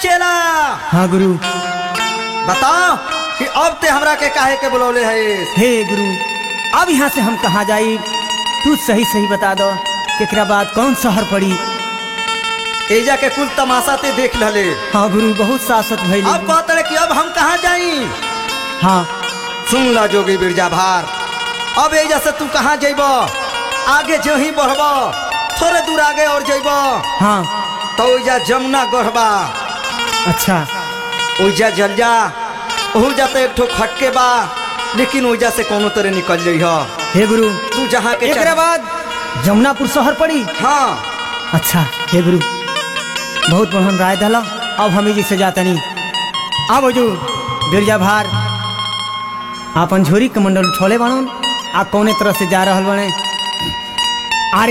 चेला हाँ गुरु बताओ कि अब ते हमरा के काहे के बुलौले है हे गुरु अब यहाँ से हम कहाँ जाई तू सही सही बता दो एकरा बाद कौन शहर पड़ी एजा के कुल तमाशा ते देख लले हाँ गुरु बहुत सासत भइल अब कहत रहे कि अब हम कहाँ जाई हाँ सुन ला जोगी बिरजा भार अब एजा से तू कहाँ जइब आगे जो ही बढ़ब थोड़े दूर आगे और जइब हाँ तो ओइजा जमुना गढ़बा अच्छा ओइजा जल जा ओहू जाते एक ठो खटके बा लेकिन ओइजा से कोनो तरह निकल जइह हे गुरु तू जहाँ के एकरा चाह- बाद जमुनापुर शहर पड़ी हाँ अच्छा हे गुरु बहुत बढ़िया राय दला अब हमें जी से जाता नहीं अब जो बिरजा भार आपन झोरी कमंडल छोले बनन आ कौने तरह से जा रहल बने